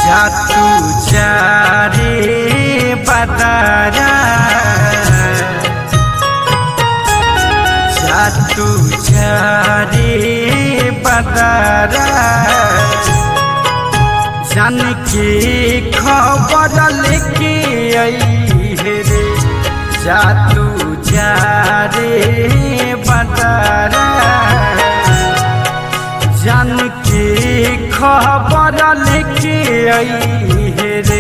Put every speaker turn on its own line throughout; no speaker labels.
जातू चारे बदारा जातू चारे बदारा जन के खबर लेके आई रे जातू चारे बदारा जन के खबर लेके आई रे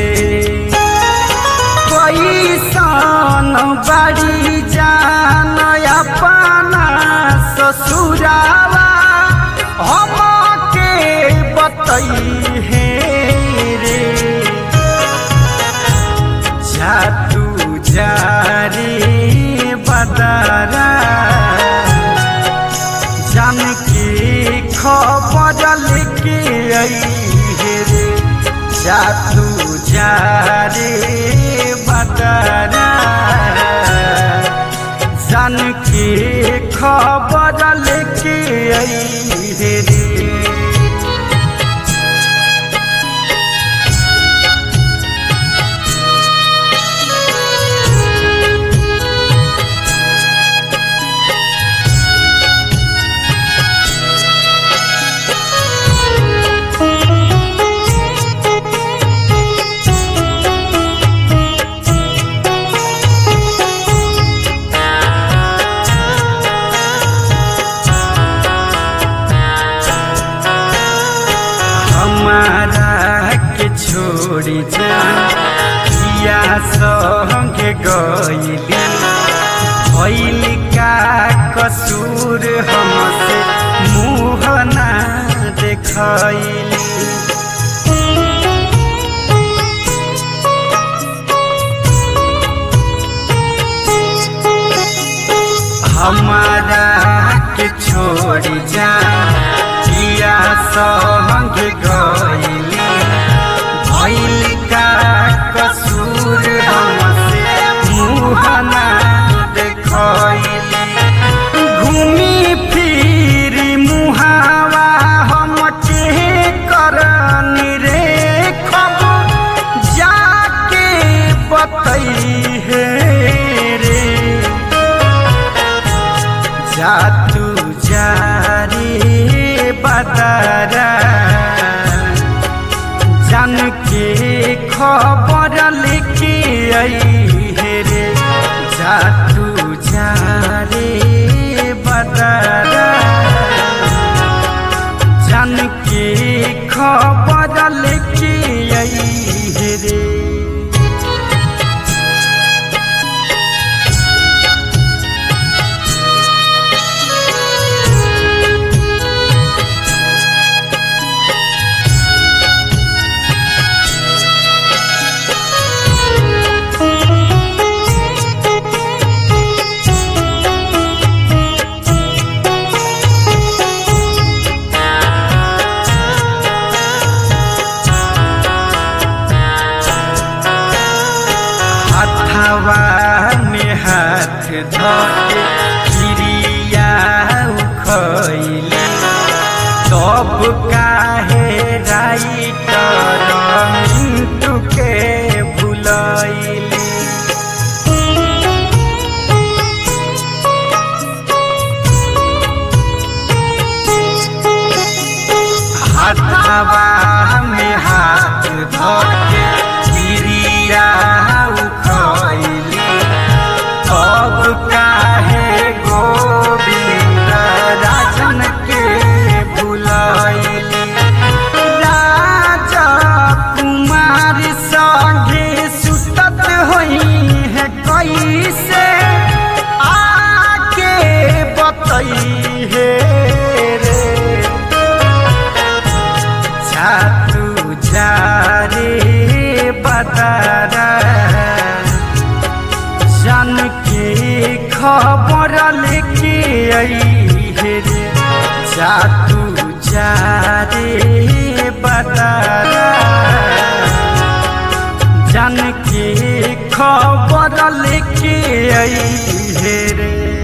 कैसन बड़ी जान अपना ससुरावा हम के बतई हे रे जातू जारी बदरा जन के खबर लेके आई रे जातू जारे बदरा जन के खबर लेके आई रे हमारा के छोड़ी जा किया संगे गईली भइल का कसूर हमसे मुँह ना देखैली हमारा के छोड़ी जा किया संग गईली भइल का कसूर हमसे मुँह ना देखैली घूमी फिरी मुहावा हम के करनी रे खब जाके बतई हे रे जातू जारी बदरा जन के खबर लेके आई हे रे जातू जारी बदरा जन के खबर लेके आई हे रे हथवा में हाथ धके क्रिया उखैली तब काहे राइटर मिंटू के भुलैली हथवा में हाथ धके क्रिया उखैली अब काहे गोविंद राजन के भुलैली राजा कुमार संगे सुतत होई है कैसे आके बतई है रे जातू जारे बदरा जन के खबर लेके आई हे रे जातू जारे बदरा जन के खबर लेके आई हे रे